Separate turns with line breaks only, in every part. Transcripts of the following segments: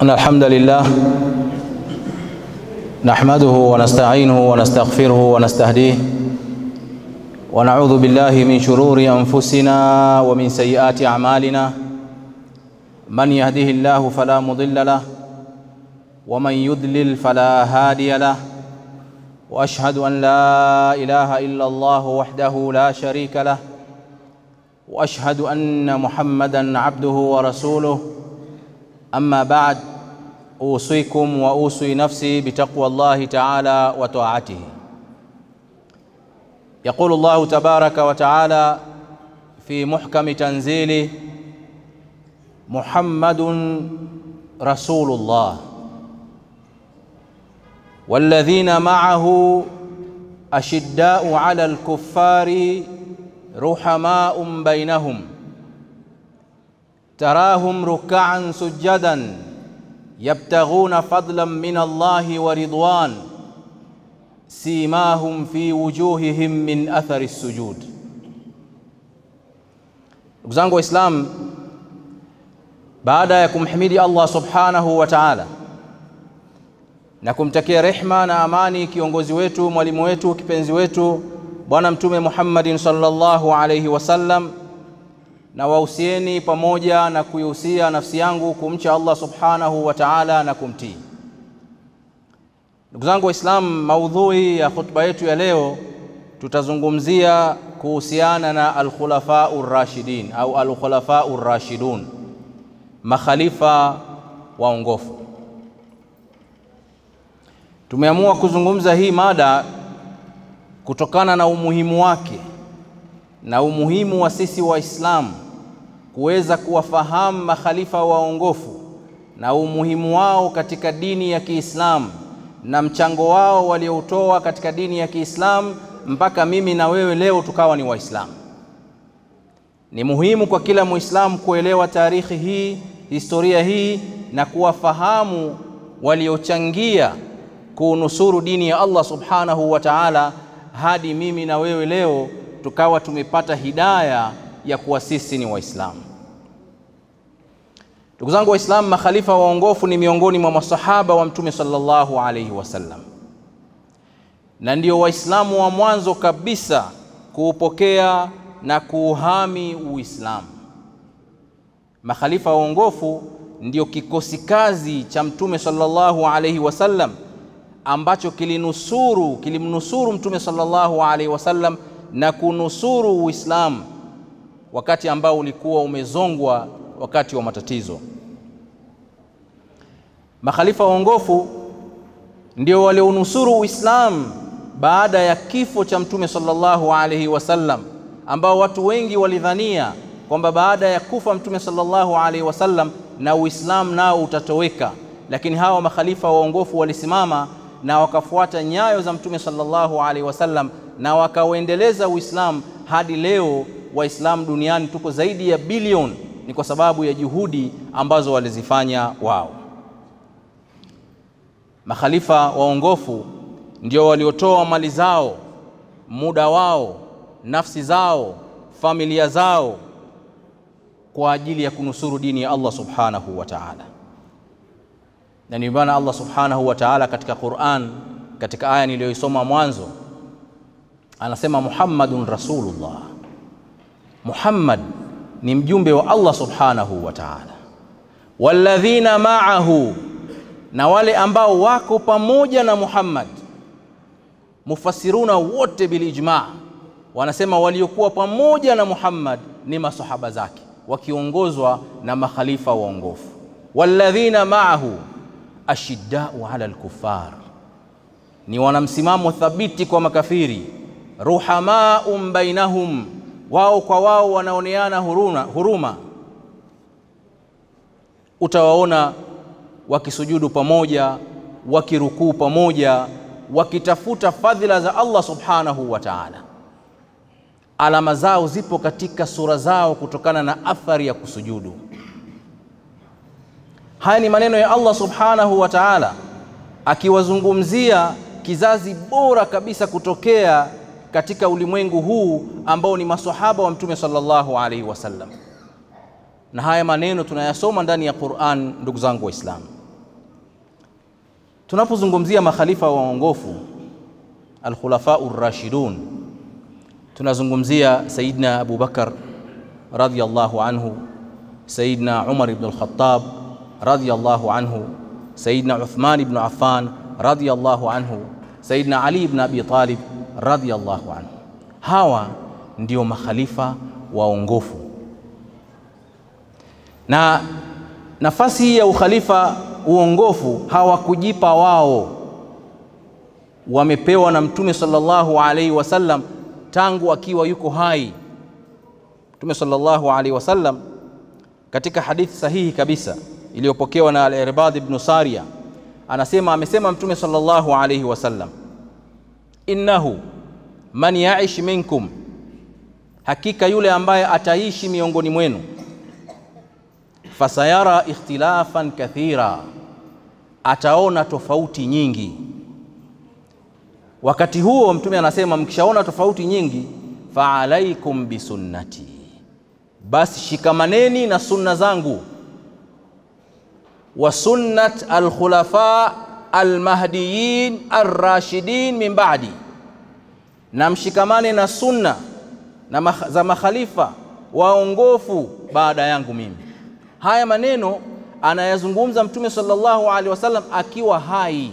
إن الحمد لله نحمده ونستعينه ونستغفره ونستهديه ونعوذ بالله من شرور أنفسنا ومن سيئات أعمالنا من يهده الله فلا مضل له ومن يضلل فلا هادي له وأشهد أن لا إله إلا الله وحده لا شريك له وأشهد أن محمدًا عبده ورسوله أما بعد أوصيكم وأوصي نفسي بتقوى الله تعالى وطاعته يقول الله تبارك وتعالى في محكم تنزيله محمد رسول الله والذين معه أشداء على الكفار رحماء بينهم تراهم ركعا سجدا يبتغون فضلا من الله ورضوان سيماهم في wujuhihim min athari sujud. Ndugu zangu Waislamu, baada ya kumhimidi Allah subhanahu wa ta'ala na kumtakia rehma na amani kiongozi wetu, mwalimu wetu, kipenzi wetu Bwana Mtume Muhammadin sallallahu alayhi wasallam, na wahusieni pamoja na kuihusia nafsi yangu kumcha Allah subhanahu wa ta'ala na kumtii. Ndugu zangu Waislamu, maudhui ya khutba yetu ya leo tutazungumzia kuhusiana na alkhulafau rashidin au alkhulafau rashidun, makhalifa waongofu. Tumeamua kuzungumza hii mada kutokana na umuhimu wake na umuhimu wa sisi Waislamu kuweza kuwafahamu makhalifa waongofu na umuhimu wao katika dini ya Kiislamu na mchango wao walioutoa katika dini ya Kiislamu mpaka mimi na wewe leo tukawa ni Waislamu. Ni muhimu kwa kila Muislamu kuelewa taarikhi hii, historia hii na kuwafahamu waliochangia kuunusuru dini ya Allah subhanahu wa ta'ala hadi mimi na wewe leo tukawa tumepata hidaya ya kuwa sisi ni Waislamu. Ndugu zangu Waislamu, makhalifa waongofu ni miongoni mwa masahaba wa Mtume sallallahu alaihi wasallam, na ndio Waislamu wa mwanzo kabisa kuupokea na kuuhami Uislamu. Makhalifa waongofu ndio kikosi kazi cha Mtume sallallahu alaihi wasallam ambacho kilinusuru kilimnusuru Mtume sallallahu alaihi wasallam na kunusuru Uislamu wakati ambao ulikuwa umezongwa wakati wa matatizo. Makhalifa waongofu ndio walionusuru Uislamu baada ya kifo cha Mtume sallallahu alaihi wasallam, ambao watu wengi walidhania kwamba baada ya kufa Mtume sallallahu alaihi wasallam na Uislamu nao utatoweka, lakini hawa makhalifa waongofu walisimama na wakafuata nyayo za Mtume sallallahu alaihi wasallam na wakauendeleza Uislamu hadi leo. Waislamu duniani tuko zaidi ya bilioni, ni kwa sababu ya juhudi ambazo walizifanya wao. Makhalifa waongofu ndio waliotoa mali zao, muda wao, nafsi zao, familia zao kwa ajili ya kunusuru dini ya Allah subhanahu wa ta'ala na ndio maana Allah subhanahu wa ta'ala katika Qur'an, katika aya niliyoisoma mwanzo, anasema Muhammadun Rasulullah, Muhammad ni mjumbe wa Allah subhanahu wa ta'ala, walladhina ma'ahu, na wale ambao wako pamoja na Muhammad. Mufassiruna wote bilijma wanasema waliokuwa pamoja na Muhammad ni masahaba zake wakiongozwa na makhalifa waongofu, walladhina ma'ahu ashiddau ala alkufar, ni wanamsimamo thabiti kwa makafiri. Ruhamaum bainahum, wao kwa wao wanaoneana huruma, huruma. Utawaona wakisujudu pamoja, wakirukuu pamoja, wakitafuta fadhila za Allah subhanahu wa ta'ala. Alama zao zipo katika sura zao kutokana na athari ya kusujudu. Haya ni maneno ya Allah subhanahu wa ta'ala akiwazungumzia kizazi bora kabisa kutokea katika ulimwengu huu ambao ni masahaba wa Mtume sallallahu alaihi wasallam. Na haya maneno tunayasoma ndani ya Qur'an, ndugu zangu Waislamu. Tunapozungumzia makhalifa waongofu alkhulafau rashidun, tunazungumzia Sayyidina Abu Bakar radhiyallahu anhu, Sayyidina Umar ibn al-Khattab radhiyallahu anhu, Sayyidina Uthman ibn Affan radhiyallahu anhu, Sayyidina Ali ibn Abi Talib radhiyallahu anhu. Hawa ndio makhalifa waongofu, na nafasi hii ya ukhalifa uongofu hawakujipa wao, wamepewa na Mtume sallallahu alaihi wasallam tangu akiwa yuko hai. Mtume sallallahu alaihi wasallam katika hadithi sahihi kabisa iliyopokewa na Al-Irbad ibn Sariya anasema, amesema Mtume sallallahu alaihi wasallam, innahu man yaish minkum, hakika yule ambaye ataishi miongoni mwenu fasayara ikhtilafan kathira, ataona tofauti nyingi. Wakati huo Mtume anasema mkishaona tofauti nyingi, fa alaikum bisunnati, basi shikamaneni na sunna zangu, wa sunnat alkhulafa almahdiyin arrashidin min ba'di, na mshikamane na sunna na za makhalifa waongofu baada yangu mimi. Haya maneno anayazungumza Mtume sallallahu alaihi wasallam akiwa hai,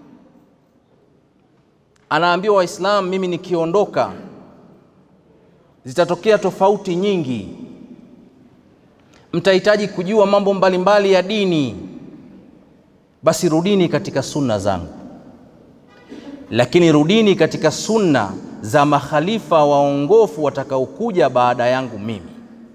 anaambia Waislamu, mimi nikiondoka zitatokea tofauti nyingi, mtahitaji kujua mambo mbalimbali mbali ya dini, basi rudini katika sunna zangu, lakini rudini katika sunna za makhalifa waongofu watakaokuja baada yangu mimi.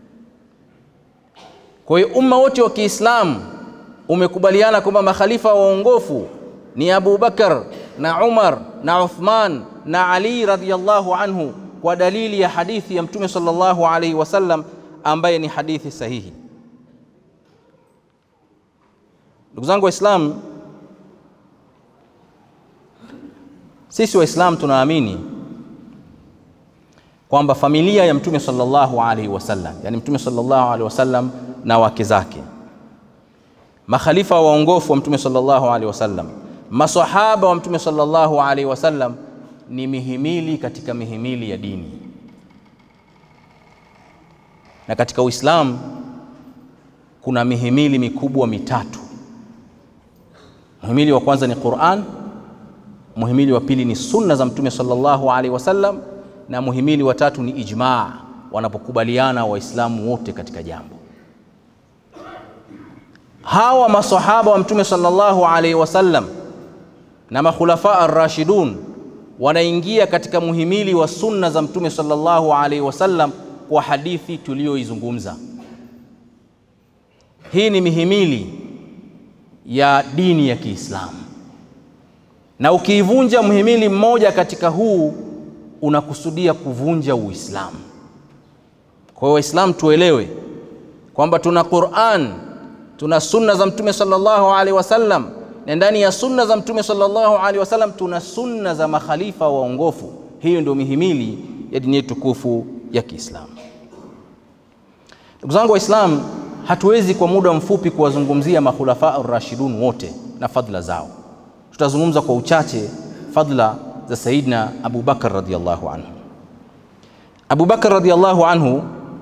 Kwa hiyo umma wote wa Kiislamu umekubaliana kwamba makhalifa waongofu ni Abu Bakar na Umar na Uthman na Ali radhiyallahu anhu, kwa dalili ya hadithi ya Mtume sallallahu alaihi wasallam ambaye ni hadithi sahihi. Ndugu zangu Waislamu, sisi Waislamu tunaamini kwamba familia ya Mtume sallallahu alaihi wasallam, yani Mtume sallallahu alaihi wasallam na wake zake, makhalifa waongofu wa Mtume sallallahu alaihi wasallam, masahaba wa Mtume sallallahu alaihi wasallam ni mihimili katika mihimili ya dini. Na katika Uislamu kuna mihimili mikubwa mitatu. Muhimili wa kwanza ni Qur'an, muhimili wa pili ni sunna za Mtume sallallahu alaihi wasallam, na muhimili wa tatu ni ijmaa, wanapokubaliana Waislamu wote katika jambo hawa masahaba wa mtume sallallahu alaihi wasallam na makhulafa ar-rashidun wanaingia katika muhimili wa sunna za mtume sallallahu alaihi wasallam kwa hadithi tuliyoizungumza. Hii ni mihimili ya dini ya Kiislamu, na ukiivunja muhimili mmoja katika huu unakusudia kuvunja Uislamu. Kwa hiyo Waislamu tuelewe kwamba tuna Qur'an tuna sunna za mtume sallallahu alaihi wasallam, na ndani ya sunna za mtume sallallahu alaihi wasallam tuna sunna za makhalifa waongofu. Hiyo ndio mihimili ya dini yetu tukufu ya Kiislamu. Ndugu zangu Waislamu, hatuwezi kwa muda mfupi kuwazungumzia makhulafa ar-rashidun wote na fadhila zao. Tutazungumza kwa uchache fadhila za Sayyidina Abu Bakar radhiyallahu anhu. Abu Bakar radhiyallahu anhu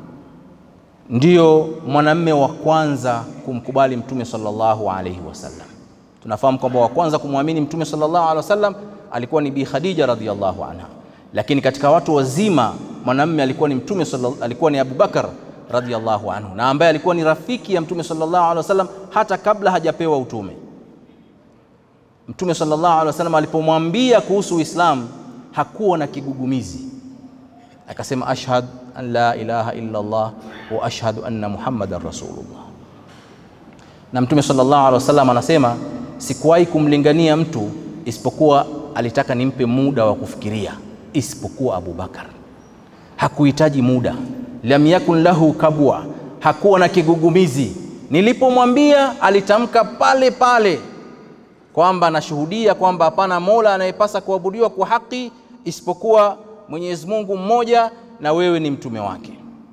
ndiyo mwanamme wa kwanza kumkubali mtume sallallahu alaihi wasallam. Tunafahamu kwamba wa kwanza kumwamini mtume sallallahu alaihi wasallam alikuwa ni Bi Khadija radhiyallahu anha, lakini katika watu wazima mwanamme alikuwa ni mtume alikuwa ni Abu Bakar radhiyallahu anhu, na ambaye alikuwa ni rafiki ya mtume sallallahu alaihi wasallam hata kabla hajapewa utume. Mtume sallallahu alaihi wasallam alipomwambia kuhusu Uislamu hakuwa na kigugumizi, akasema ashhad an la ilaha illa Allah wa ashhadu anna Muhammadan rasulullah. Na Mtume sallallahu alaihi wasallam anasema sikuwahi kumlingania mtu isipokuwa alitaka nimpe muda wa kufikiria, isipokuwa Abu Bakar. Hakuhitaji muda, lam yakun lahu kabwa, hakuwa na kigugumizi. Nilipomwambia alitamka pale pale kwamba nashuhudia kwamba hapana mola anayepasa kuabudiwa kwa haki isipokuwa Mwenyezi Mungu mmoja na wewe ni mtume wake.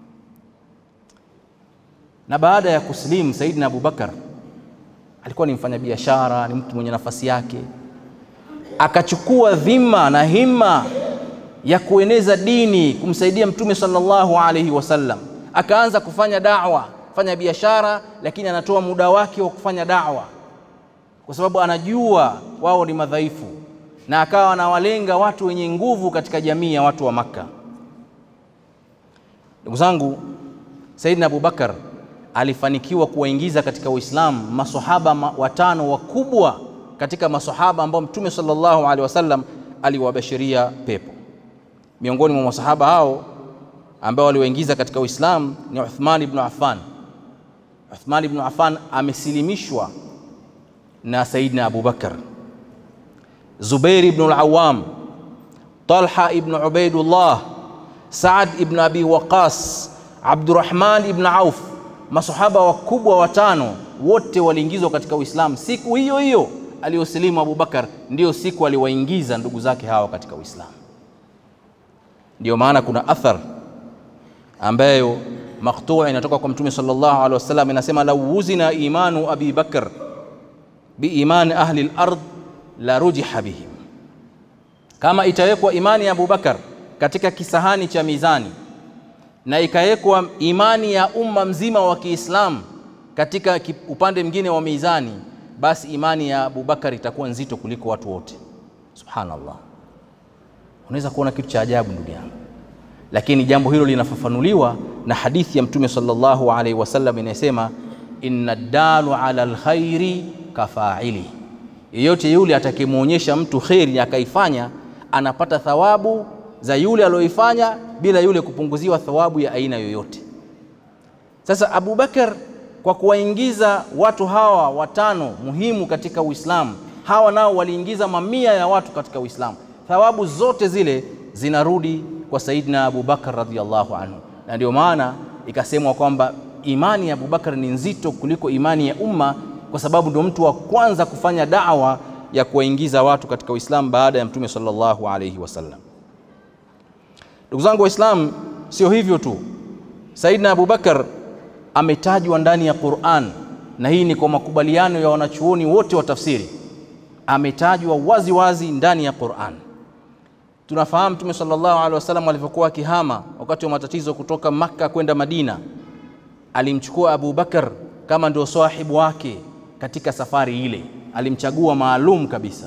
Na baada ya kusilimu Saidina Abu Bakar alikuwa ni mfanyabiashara, ni mtu mwenye nafasi yake, akachukua dhima na himma ya kueneza dini, kumsaidia Mtume sallallahu alaihi wasallam, akaanza kufanya da'wa, fanya biashara, lakini anatoa muda wake wa kufanya da'wa kwa sababu anajua wao ni madhaifu, na akawa anawalenga watu wenye nguvu katika jamii ya watu wa Makka. Ndugu zangu, Saidina Abubakar alifanikiwa kuwaingiza katika Uislamu masahaba ma watano wakubwa katika masahaba ambao Mtume sallallahu alaihi wasallam aliwabashiria pepo. Miongoni mwa masahaba hao ambao waliwaingiza katika Uislamu ni Uthman ibn Affan. Uthman ibn Affan amesilimishwa na Saidina Abubakar, Zubair ibn al-Awwam, Talha ibn Ubaidullah, Saad ibn Abi Waqas, Abdurrahman ibn Auf, masahaba wakubwa watano wote waliingizwa katika Uislamu siku hiyo hiyo aliyosilimu Abubakar, ndiyo siku aliwaingiza ndugu zake hawa katika Uislamu. Ndiyo maana kuna athar ambayo maktuu inatoka kwa Mtume sallallahu alaihi wasallam inasema, lau wuzina imanu Abi Bakr biimani ahli lard la rujiha bihim, kama itawekwa imani ya Abubakar katika kisahani cha mizani na ikawekwa imani ya umma mzima wa Kiislamu katika upande mwingine wa mizani, basi imani ya Abubakar itakuwa nzito kuliko watu wote. Subhanallah, unaweza kuona kitu cha ajabu ndugu yangu, lakini jambo hilo linafafanuliwa na hadithi ya Mtume sallallahu alaihi wasallam inayosema, inna dalu ala alkhairi kafaili, yeyote yule atakayemwonyesha mtu kheri akaifanya anapata thawabu za yule aliyoifanya bila yule kupunguziwa thawabu ya aina yoyote. Sasa Abu Bakar kwa kuwaingiza watu hawa watano muhimu katika Uislamu, hawa nao waliingiza mamia ya watu katika Uislamu, thawabu zote zile zinarudi kwa Saidina Abu Bakar radhiallahu anhu, na ndio maana ikasemwa kwamba imani ya Abu Bakar ni nzito kuliko imani ya umma, kwa sababu ndio mtu wa kwanza kufanya da'wa ya kuwaingiza watu katika Uislamu baada ya Mtume sallallahu alayhi wasallam. Ndugu zangu Waislamu, sio hivyo tu, Saidina Abu Bakar ametajwa ndani ya Qur'an, na hii ni kwa makubaliano ya wanachuoni wote wa tafsiri, ametajwa wazi wazi ndani ya Qur'an. Tunafahamu Mtume sallallahu alaihi wasallam alivyokuwa akihama wakati wa matatizo kutoka Makka kwenda Madina, alimchukua Abu Bakar kama ndio sahibu wake katika safari ile, alimchagua maalum kabisa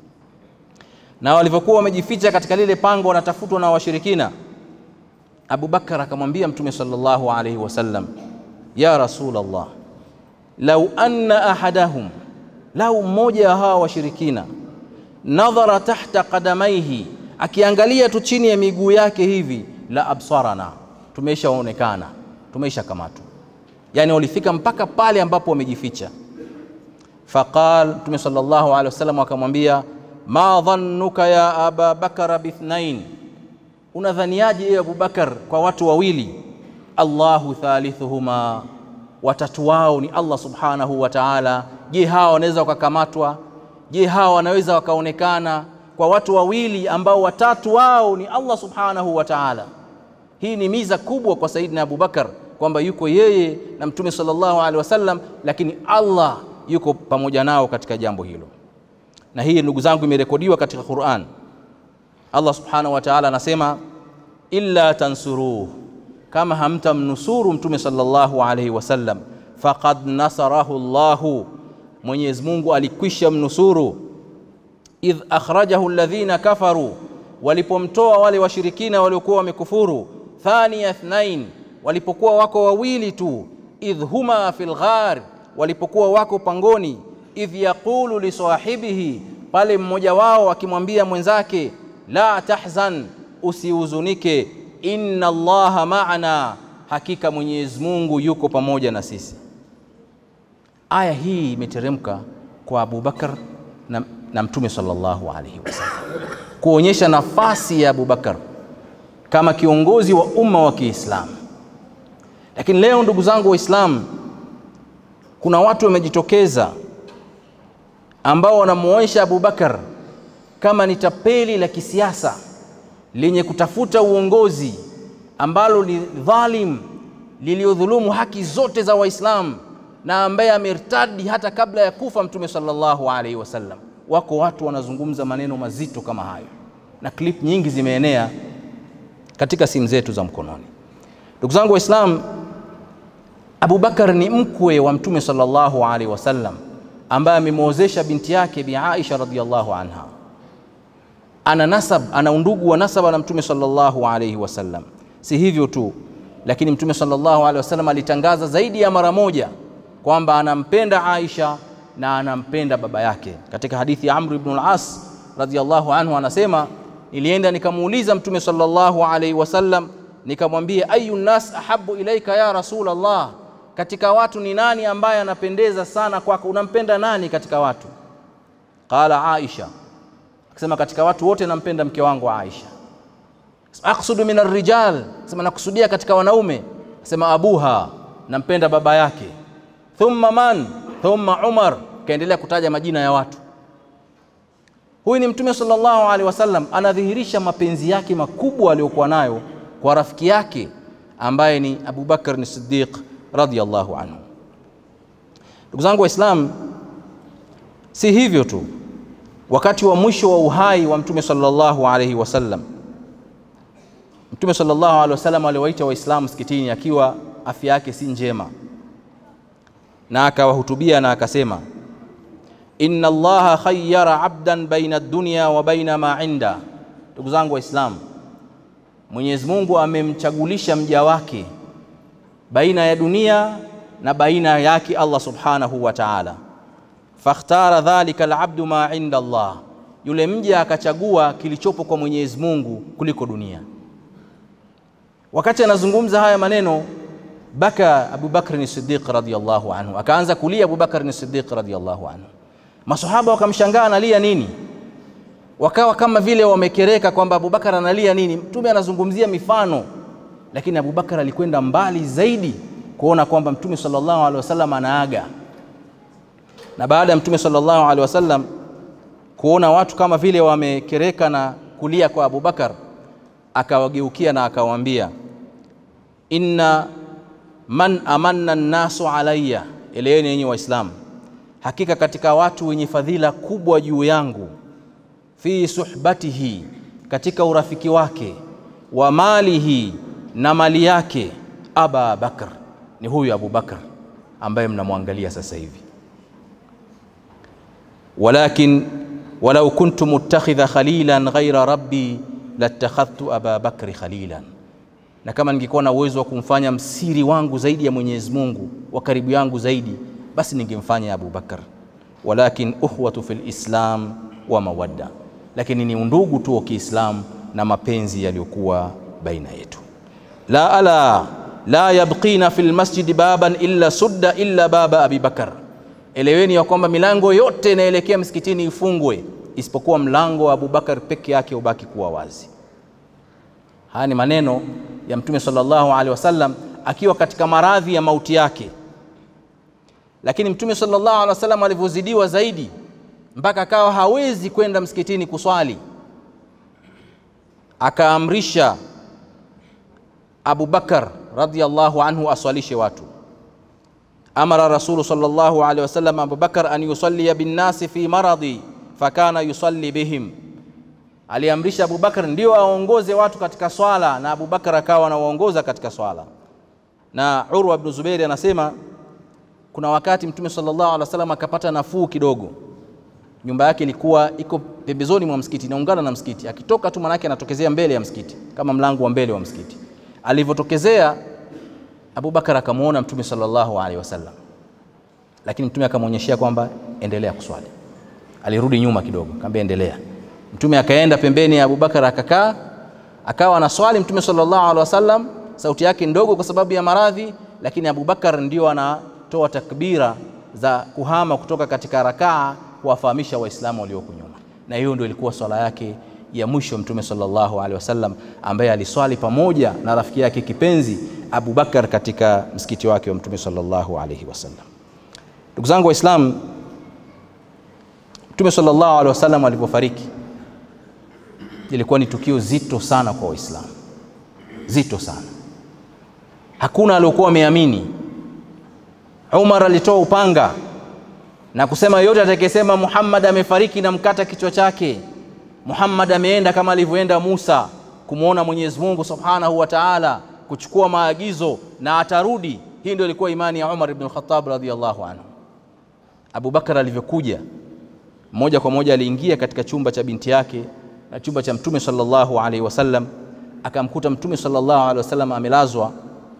na walivyokuwa wamejificha katika lile pango wanatafutwa na washirikina, Abu Bakar akamwambia Mtume sallallahu alaihi wasallam, ya Rasulullah, lau anna ahadahum, lau mmoja wa hawa washirikina, nadhara tahta qadamaihi, akiangalia tu chini ya miguu yake hivi, la absarana, tumeshaonekana, tumeshakamatwa. Yani walifika mpaka pale ambapo wamejificha. Faqal, Mtume sallallahu alaihi wasallam akamwambia ma dhannuka ya aba bakara bithnain, unadhaniaje ewe Abubakar kwa watu wawili? Allahu thalithuhuma, watatu wao ni Allah subhanahu wa ta'ala. Je, hawa wanaweza wakakamatwa? Je, hawa wanaweza wakaonekana kwa watu wawili ambao watatu wao ni Allah subhanahu wa ta'ala? Hii ni miza kubwa kwa Saidina Abubakar kwamba yuko yeye na Mtume sallallahu alaihi wasallam, lakini Allah yuko pamoja nao katika jambo hilo na hii ndugu zangu imerekodiwa katika Qur'an. Allah subhanahu wa ta'ala anasema illa tansuruhu, kama hamtamnusuru mtume sallallahu alayhi wasallam, faqad nasarahu Allahu, Mwenyezi Mungu alikwisha mnusuru. Idh akhrajahu alladhina kafaru, walipomtoa wale washirikina waliokuwa wamekufuru. Thaniya ithnain, walipokuwa wako wawili tu. Idh huma fil ghar, walipokuwa wako pangoni idh yaqulu li sahibihi, pale mmoja wao akimwambia mwenzake, la tahzan, usihuzunike, inna Allaha ma'ana, hakika Mwenyezi Mungu yuko pamoja na sisi. Aya hii imeteremka kwa Abu Bakar na, na Mtume sallallahu alaihi wasallam kuonyesha nafasi ya Abu Bakar kama kiongozi wa umma wa Kiislamu. Lakini leo ndugu zangu Waislamu, kuna watu wamejitokeza ambao wanamuonyesha Abu Bakar kama ni tapeli la kisiasa lenye kutafuta uongozi ambalo ni dhalim liliodhulumu haki zote za Waislamu na ambaye amertadi hata kabla ya kufa Mtume sallallahu alaihi wasallam. wako watu wanazungumza maneno mazito kama hayo, na klip nyingi zimeenea katika simu zetu za mkononi. Ndugu zangu Waislamu, Abu Bakar ni mkwe wa Mtume sallallahu alaihi wasallam ambaye amemwozesha binti yake Bi Aisha radhiyallahu anha. Ana nasab, ana undugu wa nasaba na Mtume sallallahu alaihi wasallam. Si hivyo tu, lakini Mtume sallallahu alaihi wasallam alitangaza zaidi ya mara moja kwamba anampenda Aisha na anampenda baba yake. Katika hadithi ya Amr ibn al-As radhiyallahu anhu anasema, nilienda nikamuuliza Mtume sallallahu alaihi wasallam nikamwambia, ayu nnas ahabu ilaika ya rasul Allah, katika watu ni nani ambaye anapendeza sana kwako? Unampenda nani katika watu? Qala Aisha, akasema katika watu wote nampenda mke wangu Aisha. Aqsudu min arrijal, sema nakusudia katika wanaume. Sema abuha, nampenda baba yake. Thumma man, thumma Umar, kaendelea kutaja majina ya watu. Huyu ni Mtume sallallahu alaihi wasallam anadhihirisha mapenzi yake makubwa aliyokuwa nayo kwa rafiki yake ambaye ni Abu Bakar ni Siddiq radhiyallahu anhu. Ndugu zangu Waislamu, si hivyo tu, wakati wa mwisho wa uhai wa Mtume sallallahu alaihi wasallam, Mtume sallallahu alaihi wasallam aliwaita Waislamu msikitini akiwa afya yake si njema, na akawahutubia na akasema, inna Allaha khayyara abdan baina dunya wa baina ma inda. Ndugu zangu Waislamu, Mwenyezi Mungu amemchagulisha mja wake baina ya dunia na baina yake Allah subhanahu wa ta'ala. Fakhtara dhalika alabdu ma inda Allah, yule mja akachagua kilichopo kwa Mwenyezi Mungu kuliko dunia. Wakati anazungumza haya maneno, baka Abu Bakr Siddiq radhiyallahu anhu, akaanza kulia Abu Bakr Siddiq radhiyallahu anhu. Masahaba wakamshangaa analia nini wakawa kama vile wamekereka kwamba Abubakar analia nini. Mtume anazungumzia mifano, lakini Abubakar alikwenda mbali zaidi kuona kwamba Mtume sallallahu alaihi wasallam anaaga, na baada ya Mtume sallallahu alaihi wasallam kuona watu kama vile wamekereka na kulia kwa Abubakar, akawageukia na akawaambia, inna man amanna nnasu alayya, eleweni yenye Waislamu, hakika katika watu wenye fadhila kubwa juu yangu fi suhbatihi, katika urafiki wake, wa malihi, na mali yake, Aba Bakr, ni huyu Abu Bakr ambaye mnamwangalia sasa hivi. Walakin walau kuntu muttakhidha khalilan ghaira rabbi latakhadhtu Aba Bakri khalilan, na kama ningekuwa na uwezo wa kumfanya msiri wangu zaidi ya Mwenyezi Mungu wa karibu yangu zaidi, basi ningemfanya Abu Bakr. Walakin uhwatu fil islam wa mawadda lakini ni undugu tu wa Kiislamu na mapenzi yaliyokuwa baina yetu. la ala la yabqina fil masjidi baban illa sudda illa baba Abi Bakar, eleweni ya kwamba milango yote inaelekea msikitini ifungwe isipokuwa mlango wa Abu Bakar peke yake ubaki kuwa wazi. Haya ni maneno ya Mtume sallallahu alaihi wasallam akiwa katika maradhi ya mauti yake, lakini Mtume sallallahu alaihi wasallam alivyozidiwa zaidi mpaka akawa hawezi kwenda msikitini kuswali, akaamrisha Abu Bakar radhiyallahu anhu aswalishe watu. Amara Rasulu sallallahu alaihi wasallam Abu Bakar an yusalliya binnasi fi maradhi fakana yusalli bihim, aliamrisha Abu Bakar ndio aongoze watu katika swala, na Abu Bakar akawa anawaongoza katika swala. Na Urwa ibn Zubairi anasema kuna wakati Mtume sallallahu alaihi wasallam akapata nafuu kidogo nyumba yake ilikuwa iko pembezoni mwa msikiti, inaungana na msikiti. Akitoka tu manake anatokezea mbele ya msikiti, kama mlango wa mbele wa msikiti. Alivyotokezea, Abubakar akamwona Mtume sallallahu alaihi wasallam, lakini Mtume akamwonyeshea kwamba endelea kuswali. Alirudi nyuma kidogo, akamwambia endelea. Mtume akaenda pembeni ya Abubakar akakaa, akawa anaswali. Mtume sallallahu alaihi wasallam sauti yake ndogo kwa sababu ya maradhi, lakini Abubakar ndio anatoa takbira za kuhama kutoka katika rakaa kuwafahamisha Waislamu walioko nyuma, na hiyo ndio ilikuwa swala yake ya mwisho Mtume sallallahu alaihi wasallam, ambaye aliswali pamoja na rafiki yake kipenzi Abu Bakar katika msikiti wake wa Mtume sallallahu alaihi wasallam. Ndugu zangu Waislamu, Mtume sallallahu alaihi wasallam alipofariki ilikuwa ni tukio zito sana kwa Waislamu, zito sana. Hakuna aliokuwa ameamini. Umar alitoa upanga na kusema yote atakayesema Muhammad amefariki na mkata kichwa chake, Muhammad ameenda kama alivyoenda Musa kumwona Mwenyezi Mungu Subhanahu wa Ta'ala, kuchukua maagizo na atarudi. Hii ndio ilikuwa imani ya Umar ibn al-Khattab radhiyallahu anhu. Abu Bakar alivyokuja moja kwa moja aliingia katika chumba cha binti yake na chumba cha Mtume sallallahu alaihi wasallam, akamkuta Mtume sallallahu alaihi wasallam amelazwa,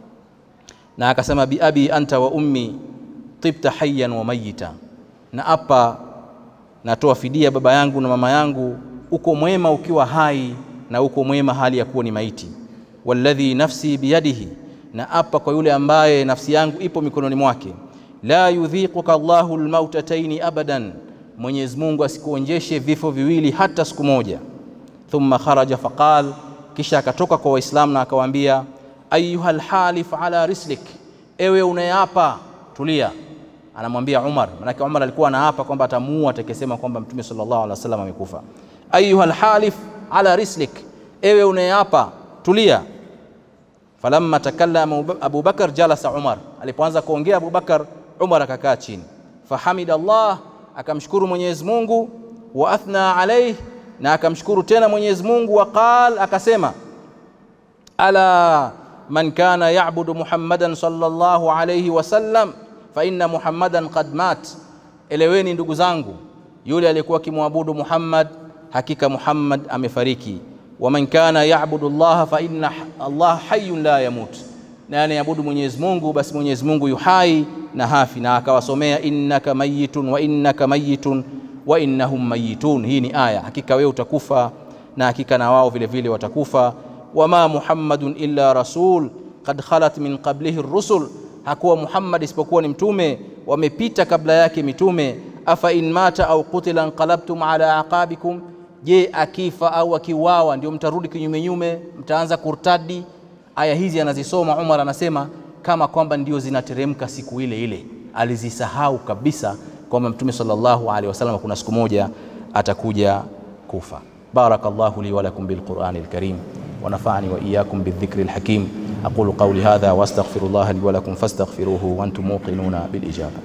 na akasema bi abi anta wa ummi tibta hayyan wa mayita, na hapa natoa fidia baba yangu na mama yangu, uko mwema ukiwa hai na uko mwema hali ya kuwa ni maiti. Walladhi nafsi biyadihi, na hapa kwa yule ambaye nafsi yangu ipo mikononi mwake. La yudhiquka Allahu almautataini abadan, Mwenyezi Mungu asikuonjeshe vifo viwili hata siku moja. Thumma kharaja faqal, kisha akatoka kwa Waislamu na akawaambia, ayuha lhalif ala rislik, ewe unayeapa tulia. Anamwambia Umar, manake Umar alikuwa anaapa kwamba atamuua atakayesema kwamba Mtume sallallahu alaihi wasallam amekufa. Ayuha lhalif ala rislik, ewe unayeapa tulia. Falamma takallama Abu Bakar jalasa Umar, alipoanza kuongea Abu Bakar, Umar akakaa chini. Fahamida Allah, akamshukuru Mwenyezi Mungu, wa athna alayhi, na akamshukuru tena Mwenyezi Mungu, wa qal, akasema ala man kana ya'budu Muhammadan sallallahu alayhi wasallam fa inna Muhammadan qad mat, eleweni ndugu zangu, yule aliyekuwa akimwabudu Muhammad, hakika Muhammad amefariki. Wa man kana ya'budu Allah fa inna Allah hayyun la yamut, na anayeabudu Mwenyezi Mungu basi Mwenyezi Mungu yu hai na hafi. Na akawasomea innaka mayitun wa innaka mayitun wa innahum mayitun. Hii ni aya, hakika wewe utakufa na hakika na wao vile vile watakufa. Wama Muhammadun illa rasul qad khalat min qablihi rusul, hakuwa Muhammad isipokuwa ni mtume, wamepita kabla yake mitume. Afa in mata au qutila anqalabtum ala aqabikum, je, akifa au akiuawa ndio mtarudi kinyume nyume, mtaanza kurtadi? Aya hizi anazisoma Umar, anasema kama kwamba ndio zinateremka siku ile ile. Alizisahau kabisa kwamba mtume sallallahu alaihi wasallam kuna siku moja atakuja kufa. Barakallahu li wa lakum bil Qur'anil Karim wa nafa'ani wa iyyakum bidhikril hakim aqulu qawli hadha wa astaghfirullaha li wa lakum fastaghfiruhu wa antum muqinuna bil ijaba.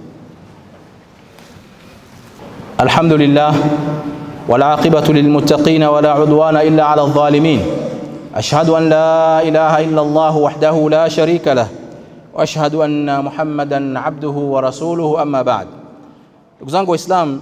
Alhamdulillah wal aqibatu lil muttaqin wa la udwana illa ala adh-dhalimin. Ashhadu an la ilaha illa Allah wahdahu la sharika lah wa ashhadu anna Muhammadan abduhu wa rasuluhu amma ba'd. Ndugu zangu Waislamu,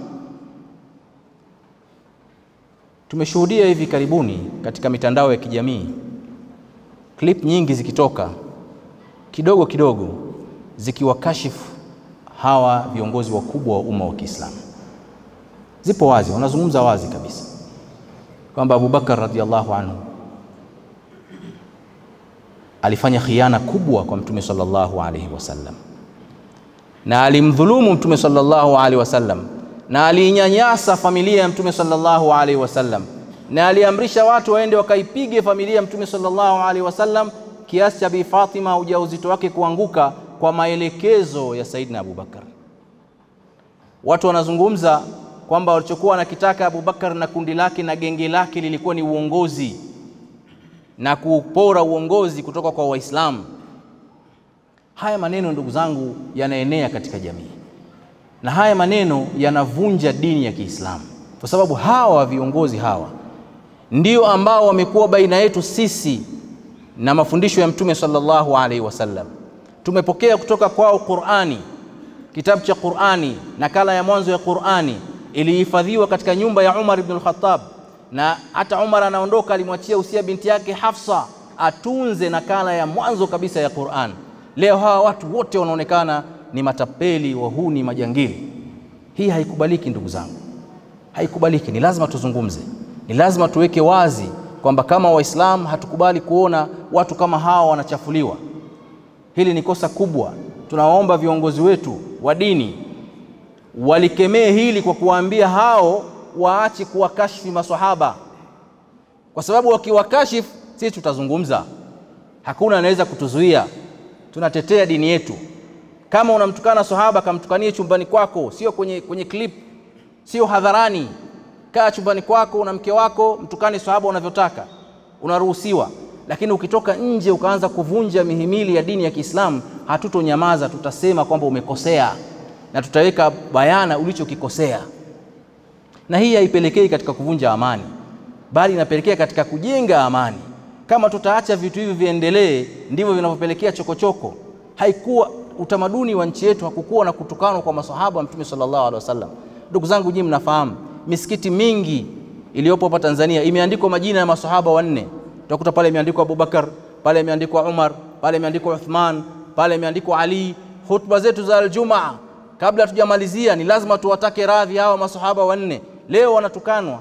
tumeshuhudia hivi karibuni katika mitandao ya kijamii klip nyingi zikitoka kidogo kidogo zikiwakashifu hawa viongozi wakubwa wa umma wa Kiislamu. Zipo wazi, wanazungumza wazi kabisa kwamba Abubakar radhiallahu anhu alifanya khiana kubwa kwa Mtume sallallahu alaihi wasallam na alimdhulumu Mtume sallallahu alaihi wasallam na aliinyanyasa familia ya Mtume sallallahu alaihi wasallam na aliamrisha watu waende wakaipige familia ya Mtume sallallahu alaihi wasallam kiasi cha Bi Fatima ujauzito wake kuanguka kwa maelekezo ya Saidina Abubakar. Watu wanazungumza kwamba walichokuwa wanakitaka Abubakar na kundi lake na genge lake lilikuwa ni uongozi na kupora uongozi kutoka kwa Waislamu. Haya maneno ndugu zangu, yanaenea katika jamii na haya maneno yanavunja dini ya Kiislamu, kwa sababu hawa viongozi hawa ndio ambao wamekuwa baina yetu sisi na mafundisho ya Mtume sallallahu alaihi wasallam. Tumepokea kutoka kwao Qur'ani, kitabu cha Qur'ani, nakala ya mwanzo ya Qur'ani ilihifadhiwa katika nyumba ya Umar ibn al-Khattab, na hata Umar anaondoka alimwachia usia binti yake Hafsa atunze nakala ya mwanzo kabisa ya Qur'an. Leo hawa watu wote wanaonekana ni matapeli, wahuni, majangili. Hii haikubaliki ndugu zangu, haikubaliki. Ni lazima tuzungumze, ni lazima tuweke wazi kwamba kama Waislamu hatukubali kuona watu kama hawa wanachafuliwa. Hili ni kosa kubwa. Tunawaomba viongozi wetu wa dini walikemee hili kwa kuwaambia hao waache kuwakashifi maswahaba, kwa sababu wakiwakashifu sisi tutazungumza, hakuna anaweza kutuzuia. Tunatetea dini yetu. Kama unamtukana sahaba, kamtukanie chumbani kwako, sio kwenye, kwenye clip, sio hadharani. Kaa chumbani kwako na mke wako, mtukane sahaba unavyotaka, unaruhusiwa. Lakini ukitoka nje ukaanza kuvunja mihimili ya dini ya Kiislamu, hatutonyamaza, tutasema kwamba umekosea. na tutaweka bayana ulichokikosea, na hii haipelekei katika kuvunja amani, bali inapelekea katika kujenga amani. Kama tutaacha vitu hivi viendelee, ndivyo vinavyopelekea chokochoko. Haikuwa utamaduni wa nchi yetu, hakukuwa na kutukanwa kwa masahaba wa Mtume sallallahu alaihi wasallam. Ndugu zangu, nyinyi mnafahamu misikiti mingi iliyopo hapa Tanzania imeandikwa majina ya masahaba wanne. Utakuta pale imeandikwa Abubakar, pale imeandikwa Umar, pale imeandikwa Uthman, pale imeandikwa Ali. Hutuba zetu za Aljumaa, kabla hatujamalizia, ni lazima tuwatake radhi hawa masahaba wanne. Leo wanatukanwa,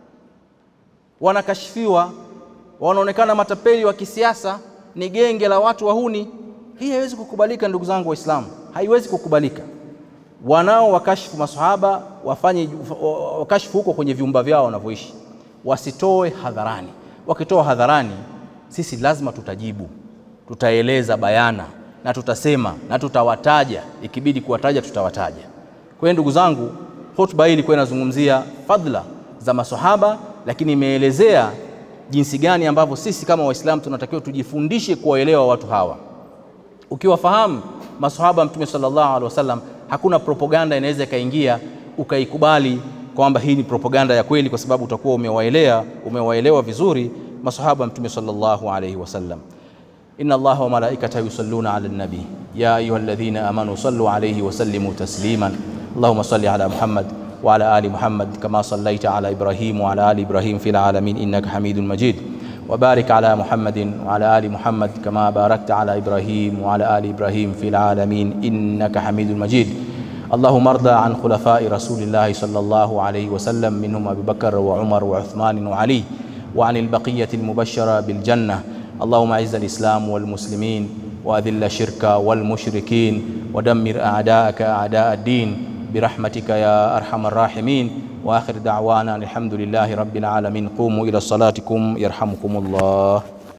wanakashifiwa, wanaonekana matapeli wa kisiasa, ni genge la watu wahuni. Hii haiwezi kukubalika, ndugu zangu Waislamu, haiwezi kukubalika. Wanao wakashifu masahaba wafanye wakashifu huko kwenye vyumba vyao wanavyoishi, wasitoe hadharani. Wakitoa hadharani, sisi lazima tutajibu, tutaeleza bayana na tutasema na tutawataja, ikibidi kuwataja tutawataja. Kwa hiyo ndugu zangu, hotuba hii ilikuwa inazungumzia fadhila za masahaba, lakini imeelezea jinsi gani ambavyo sisi kama Waislamu tunatakiwa tujifundishe kuwaelewa watu hawa. Ukiwafahamu masahaba Mtume sallallahu alaihi wasallam, hakuna propaganda inaweza ikaingia ukaikubali kwamba hii ni propaganda ya kweli, kwa sababu utakuwa umewaelewa umewaelewa vizuri masahaba Mtume sallallahu alaihi wasallam. Inna Allaha wa malaikatahu yusalluna ala nabi ya ayuha alladhina amanu sallu alayhi wa sallimu tasliman Allahumma salli ala Muhammad wa ala ali Muhammad kama sallaita ala Ibrahim wa ala ali Ibrahim fil alamin innaka Hamidun Majid وبارك على محمد وعلى آل محمد كما باركت على إبراهيم وعلى آل إبراهيم في العالمين إنك حميد مجيد اللهم ارضى عن خلفاء رسول الله صلى الله عليه وسلم منهم أبي بكر وعمر وعثمان وعلي وعن البقية المبشرة بالجنة اللهم أعز الإسلام والمسلمين وأذل الشرك والمشركين ودمر أعداءك أعداء الدين برحمتك يا أرحم الراحمين وآخر دعوانا الحمد لله رب العالمين قوموا إلى صلاتكم يرحمكم الله